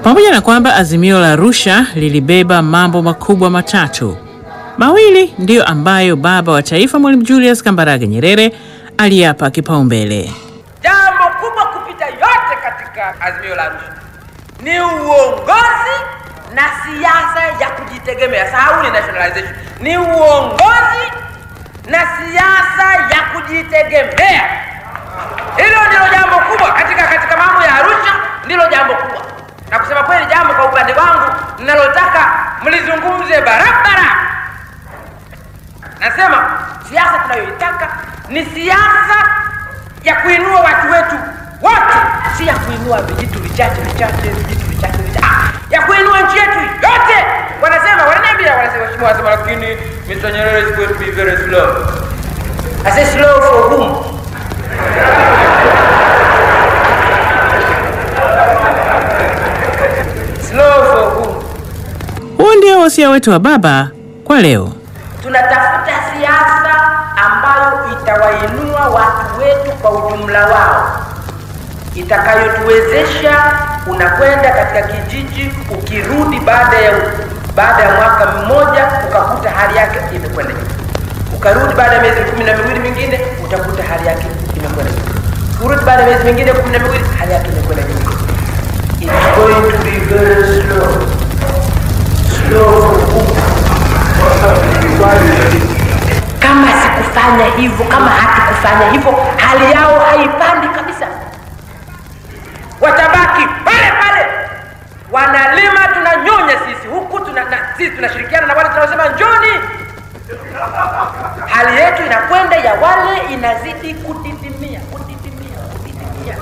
Pamoja na kwamba azimio la Arusha lilibeba mambo makubwa matatu, mawili ndiyo ambayo baba wa taifa Mwalimu Julius Kambarage Nyerere aliyapa kipaumbele. Jambo kubwa kupita yote katika azimio la Arusha ni uongozi na siasa ya kujitegemea. Sahauni nationalization, ni uongozi na siasa ya kujitegemea. Hilo ndilo jambo kubwa katika katika mambo ya Arusha, ndilo jambo kubwa, na kusema kweli, jambo kwa upande wangu ninalotaka mlizungumze barabara. Nasema siasa tunayoitaka ni siasa ya kuinua watu wetu wote, si ya kuinua vijitu vichache vichache vijitu vichache vichache, ah, ya kuinua nchi yetu yote. Wanasema wananiambia, wanasema mheshimiwa, wanasema lakini Mr. Nyerere is going to be very slow. I say slow for whom? Slow for whom? Huu ndio wasia wetu wa baba kwa leo. Tunatafuta siasa ambayo itawainua watu wetu kwa ujumla wao, itakayotuwezesha unakwenda katika kijiji, ukirudi baada ya baada ya mwaka mmoja ukakuta hali yake imekwenda juu, ukarudi baada ya miezi kumi na miwili mingine utakuta hali yake imekwenda juu, urudi baada ya miezi mingine kumi na miwili hali yake imekwenda juu. It's going to be very slow. Slow kama sikufanya hivyo, kama hatukufanya hivyo, hali yao haipandi kabisa, watabaki pale pale, wanalima, tunanyonya sisi huku tuna, na, sisi tunashirikiana na wale tunaosema njoni. Hali yetu inakwenda ya wale inazidi kudidimia, kudidimia, kudidimia.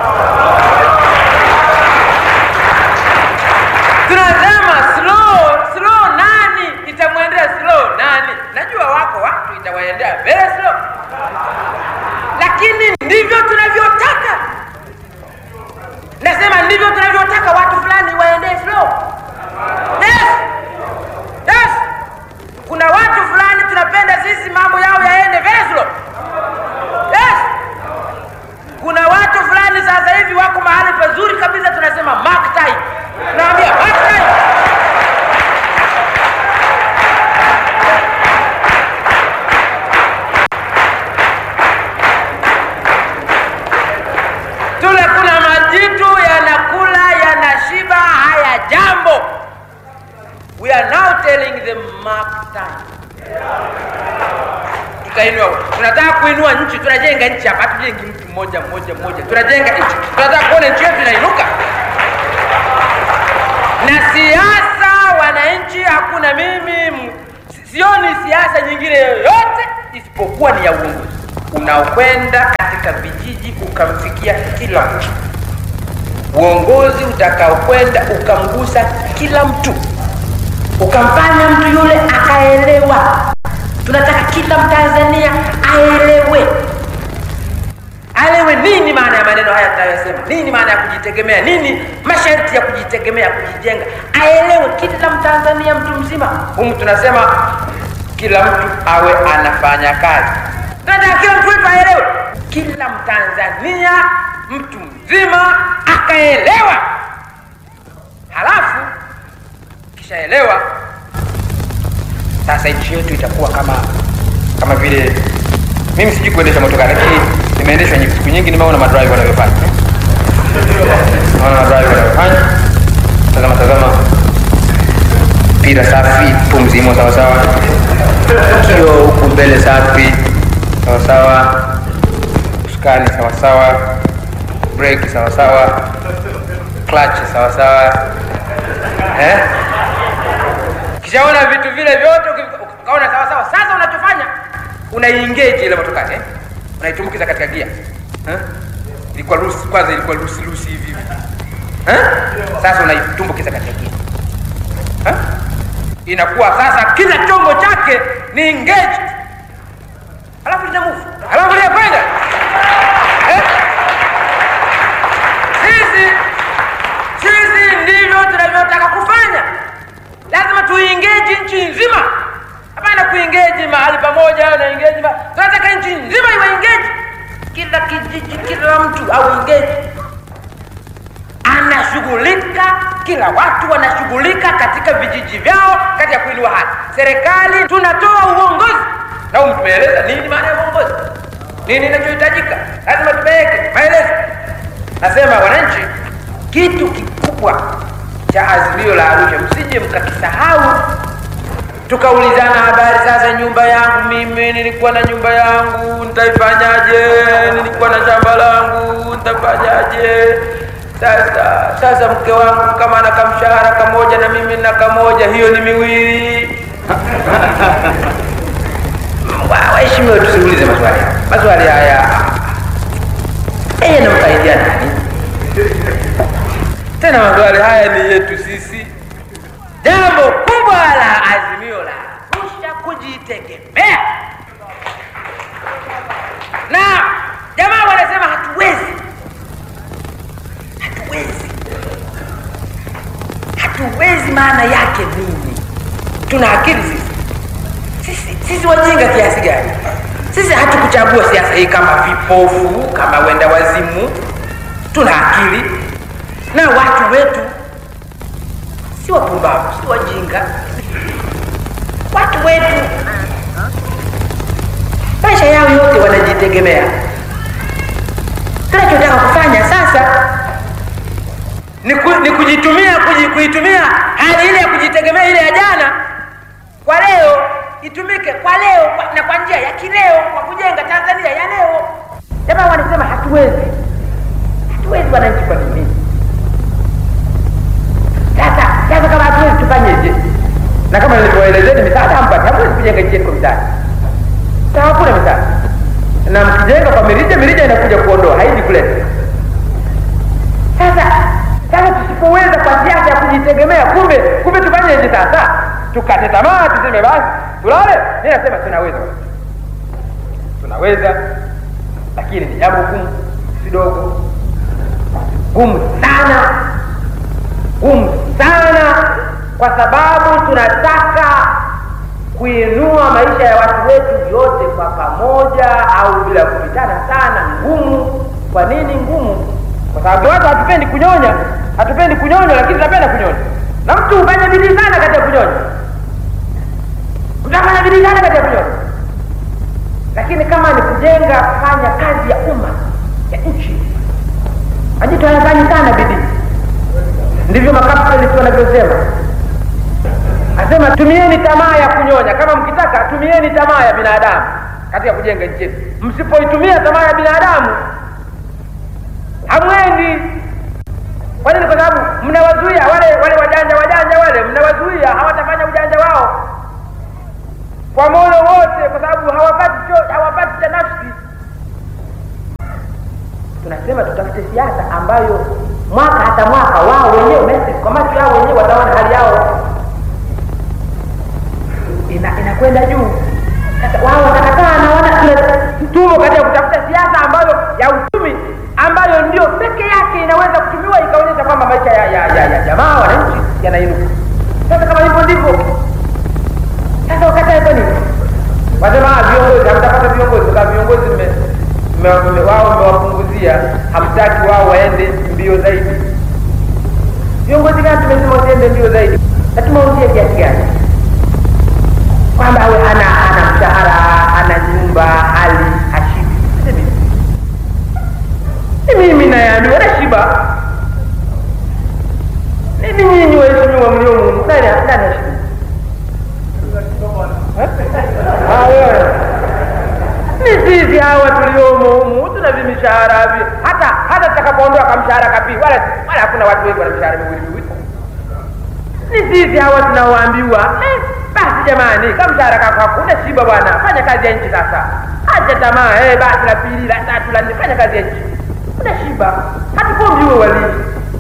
tunasema slow slow, nani itamwendea slow? Nani? Najua wako watu itawaendea very slow, lakini ndivyo tunavyotaka. Nasema ndivyo tunavyotaka watu fulani waendee slow. Yes, yes. Kuna watu fulani tunapenda sisi mambo yao yaende very slow. Yes. Kuna watu fulani sasa hivi wako mahali pazuri kabisa, tunasema mark time. Naambia mark time. Tule kuna majitu yanakula yanashiba, haya jambo. We are now telling them mark time. Tutainua, tunataka kuinua nchi, tunajenga nchi hapa, hatujengi mtu mmoja mmoja mmoja, tunajenga nchi, tunataka kuona nchi yetu inainuka. Na siasa, wananchi, hakuna mimi, m- sioni siasa nyingine yoyote isipokuwa ni ya uongozi unaokwenda katika vijiji ukamfikia kila mtu, uongozi utakaokwenda ukamgusa kila mtu, ukamfanya mtu yule akaelewa. Tunataka kila Mtanzania aelewe, aelewe nini maana ya maneno haya tunayosema, nini maana ya kujitegemea, nini masharti ya kujitegemea, kujijenga, aelewe kila Mtanzania, mtu mzima. Humu tunasema kila mtu awe anafanya kazi, tunataka kila mtu wetu aelewe, kila Mtanzania, mtu mzima akaelewa, halafu kishaelewa sasa nchi yetu itakuwa kama kama vile mimi sijui kuendesha motoka lakini nimeendeshwa nyingi- siku nyingi nimeona madrive wanavyofanya naona madrive wanavyofanya tazama tazama mpira safi pumzi imo sawasawa kio huku mbele safi sawasawa usukani sawasawa breki sawasawa clutch sawasawa eh? kishaona vitu vile vyote uki- ukaona sawa sawa. Sasa unachofanya unaiengage ile motokari eh? unaitumbukiza katika gia eh? ilikuwa lusi kwanza, ilikuwa lusi lusi hivi hivi eh? Sasa unaitumbukiza katika gia eh? inakuwa sasa kila chombo chake ni engaged, alafu lina move, alafu linakwenda eh? Sisi sisi ndivyo tunavyotaka kufanya. Lazima tuingeji nchi nzima, hapana kuingeji mahali pamoja au naingeji ma... tunataka nchi nzima iwe ingeji, kila kijiji, kila mtu au ingeji anashughulika kila watu wanashughulika katika vijiji vyao katika kuinua haki. Serikali tunatoa uongozi, na humu tumeeleza nini maana ya uongozi, nini inachohitajika, lazima tupeleke maelezo. Nasema wananchi, kitu kikubwa cha azimio la Arusha msije mkakisahau tukaulizana habari sasa, nyumba yangu mimi, nilikuwa na nyumba yangu nitaifanyaje? Nilikuwa na shamba langu nitafanyaje? Sasa sasa mke wangu kama ana kamshahara kamoja na mimi na kamoja, hiyo ni miwili. Wa- Waheshimiwa, tusiulize maswali haya. Maswali haya yeye namsaidia nani? Tena maswali haya ni yetu sisi. Jambo kubwa la azimio la Arusha kujitegemea, na jamaa wanasema hatuwezi, hatuwezi, hatuwezi. Maana yake nini? Tuna akili sisi sisi, sisi wajinga kiasi gani? Sisi hatukuchagua siasa hii kama vipofu, kama wenda wazimu. Tuna akili na watu wetu si wapumbavu, si wajinga. Watu wetu maisha yao yote wanajitegemea. Tunachotaka kufanya sasa ni, ku, ni kujitumia kuji, kuitumia hali ile ya kujitegemea ile ya jana kwa leo itumike kwa leo kwa, na kwa njia ya kileo kwa kujenga Tanzania ya leo. Jamaa wanasema hatuwezi, hatuwezi wananchi. Kwa nini? Sasa sasa, kama hatuwezi tufanyeje? Na kama nilivyoelezeni, misaada hampati, hamwezi kujenga nchi yetu kwa misaada. Sasa hakuna misaada, na mkijenga kwa mirija, mirija inakuja kuondoa, haiji kuleta. Sasa sasa, tusipoweza kwa siasa ya kujitegemea, kumbe kumbe tufanyeje sasa? Tukate tamaa, tuseme basi tulale? Mimi nasema tunaweza, tunaweza, lakini ni jambo gumu, si dogo, gumu sana gumu sana, kwa sababu tunataka kuinua maisha ya watu wetu yote kwa pamoja, au bila kupitana sana. Ngumu. Kwa nini ngumu? Kwa sababu watu hatupendi kunyonya, hatupendi kunyonya, lakini tunapenda kunyonya, na mtu hufanya bidii sana katika kunyonya, utafanya bidii sana katika kunyonya, lakini kama ni kujenga, kufanya kazi ya umma ya nchi, majitu hayafanyi sana bidii ndivyo makapitalist wanavyosema. Asema tumieni tamaa ya kunyonya, kama mkitaka tumieni tamaa ya binadamu katika kujenga nchi yetu. Msipoitumia tamaa ya binadamu hamwendi. Kwa nini? Kwa sababu mnawazuia wale wale wajanja wajanja wale, mnawazuia hawatafanya ujanja wao kwa moyo wote, kwa sababu hawapati cho, hawapati cha nafsi. Tunasema tutafute siasa ambayo mwaka hata mwaka wao wenyewe message kwa macho yao wenyewe wataona hali yao ina inakwenda juu. Sasa wao watakataa na wana tumo katika kutafuta siasa ambayo ya uchumi ambayo ndio peke yake inaweza kutumiwa ikaonyesha kwamba maisha ya, ya, ya, ya jamaa wananchi yanainuka. Sasa kama hivyo ndivyo sasa wakatae kwa nini? Wasema "Ah, viongozi hamtapata viongozi, kwa sababu viongozi mme- mme- mme- wao mmewapunguzia, hamtaki wao waende mbio zaidi. Viongozi gani tumesema wasiende mbio zaidi? Na tumeuzia kiasi gani? Kwamba awe hana hana mshahara, hana nyumba, hali hashibi. Sisi ni mimi nayaambiwa nashiba. Mimi nyinyi waheshimiwa mliomu, nani nani hashibi? Ah, wewe. ni sisi hawa tuliomo humu tuna vimishahara vi hata hata tutakapoondoa kamshahara kapi wala wala hakuna watu wengi wana mishahara miwili miwili ni sisi hawa tunaoambiwa eh, basi jamani kamshahara kako hakuna shiba bwana fanya kazi ya nchi sasa acha tamaa eh, basi la pili la tatu la nne fanya kazi ya nchi una shiba hatukombi uwe walii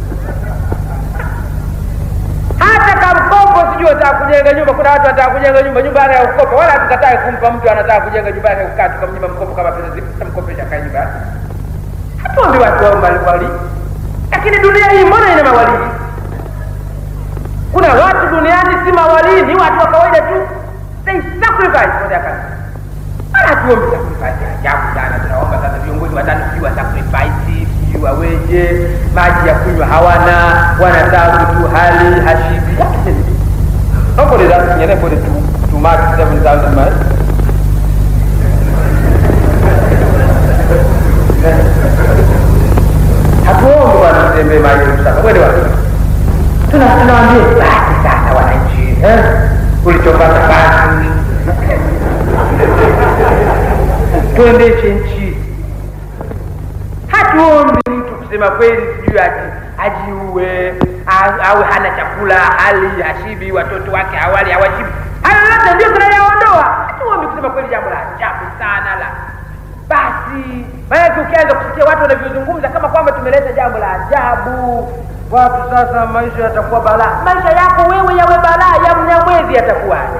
hata kamkopo sijui wataka kujenga nyumba. Kuna watu wanataka kujenga nyumba, nyumba yake ya kukopa, wala hatukatai kumpa mtu anataka kujenga nyumba yake ya kukaa, tukamnyima mkopo kama pesa zipo, tutamkopesha kae nyumba yake. Hatuombi watu wao mbalimbali, lakini dunia hii mbona ina mawalii? Kuna watu duniani si mawalii, ni watu wa kawaida tu, they sacrifice for their country. Wala hatuombi sacrifice ya ajabu sana. Tunaomba sasa viongozi watano sijui wa sacrifice, sijui waweje, maji ya kunywa hawana, wanataka tu hali hashibi nobody that anybody to to mark 7000 miles hatuombi bwana mtembee maji sasa kweli bwana tuna tunawaambia basi sasa wananchi eh ulichopata basi tuendeshe nchi hatuombi mtu kusema kweli sijui aji ajiue a- awe hana chakula hali hashibi watoto wake hawali hawashibi hayo yote ndio tunayaondoa hatuombi kusema kweli jambo la ajabu sana la basi maanake ukianza kusikia watu wanavyozungumza kama kwamba tumeleta jambo la ajabu watu sasa maisha yatakuwa balaa maisha yako wewe yawe balaa ya mnyamwezi yatakuwaje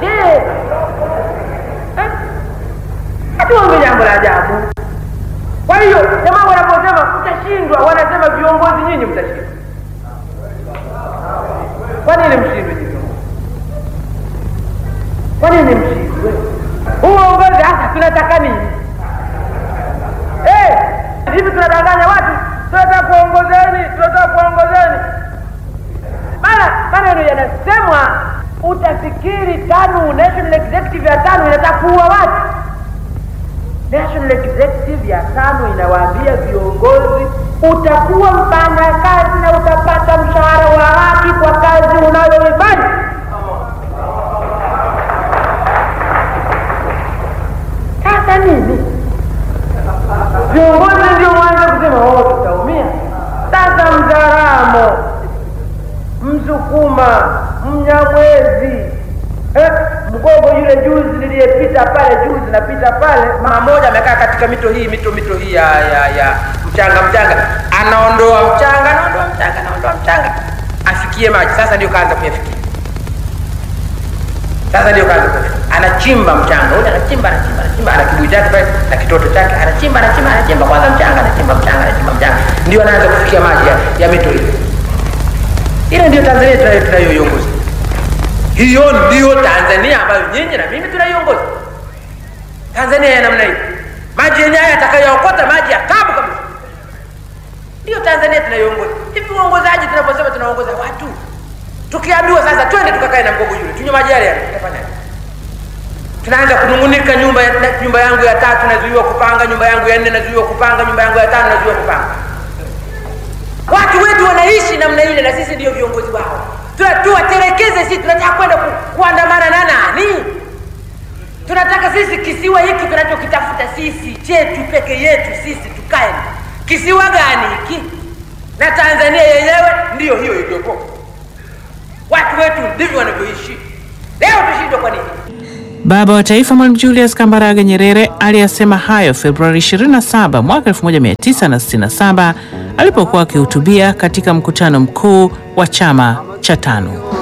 Eh? hatuombe jambo la ajabu kwa hiyo jamaa wanaposema mtashindwa wanasema viongozi nyinyi mtashindwa kwa nini mshindwe nyinyi viongozi? kwa nini mshindwe huu uongozi hasa tunataka nini Eh, hivi tunadanganya watu tunataka kuongozeni tunataka kuongozeni maana maneno yanasemwa utafikiri tano national executive ya tano inataka kuua watu national executive ya tano inawaambia viongozi utakuwa mfanya kazi na utapata mshahara wa haki kwa kazi unayoifanya sasa nini viongozi ndio mwanza kusema oh, tutaumia sasa mzaramo msukuma mnyamwezi eh, mgogo yule juzi niliyepita pale juzi napita pale mama moja amekaa katika mito hii mito mito hii ya ya ya mchanga mchanga anaondoa mchanga anaondoa mchanga anaondoa mchanga afikie maji sasa ndio kaanza kuyafikia sasa ndio kazi kwake. anachimba mchanga ule anachimba anachimba anachimba ana kibuyu chake pale na kitoto chake anachimba anachimba anachimba kwanza mchanga anachimba mchanga anachimba mchanga ndio anaanza kufikia maji ya, ya mito ile ile ndio tanzania tunayo- tunayoiongoza hiyo ndio tanzania ambayo nyinyi na mimi tunaiongoza tanzania ya namna hii maji yenyewe haya yatakayookota maji ya tabu kabisa ndiyo tanzania tunaiongoza hivi uongozaji tunaposema tunaongoza watu tukiambiwa sasa twende tukakae na mgogo yule tunywe maji yale yale tutafanyaje tunaanza kunungunika nyumba ya, na- nyumba yangu ya tatu nazuiwa kupanga nyumba yangu ya nne nazuiwa kupanga nyumba yangu ya tano nazuiwa kupanga watu wetu wanaishi namna ile na sisi ndio viongozi wao Tuna- tuwaterekeze sisi tunataka kwenda ku, kuandamana na nani tunataka sisi kisiwa hiki tunachokitafuta sisi chetu peke yetu sisi tukae kisiwa gani hiki na tanzania yenyewe ndiyo hiyo iliyopo watu wetu ndivyo wanavyoishi leo tushindwe kwa nini Baba wa Taifa Mwalimu Julius Kambarage Nyerere aliyasema hayo Februari 27 mwaka 1967 alipokuwa akihutubia katika mkutano mkuu wa chama cha tano.